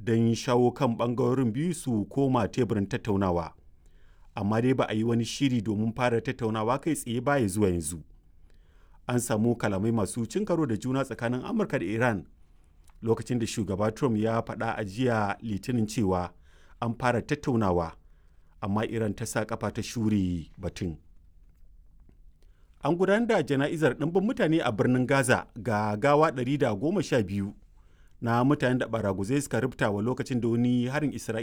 don shawo kan ɓangarorin biyu su koma teburin tattaunawa amma dai ba a yi wani shiri domin fara tattaunawa kai tsaye baya zuwa yanzu an samu kalamai masu cin karo da juna tsakanin amurka da iran lokacin da shugaba trump ya faɗa a jiya litinin cewa an fara tattaunawa amma iran ta sa kafa ta shure batun an gudanar da jana'izar ɗimbin mutane a birnin gaza ga gawa 112 na mutanen da baraguzai suka rubuta wa lokacin da wani harin isra'ila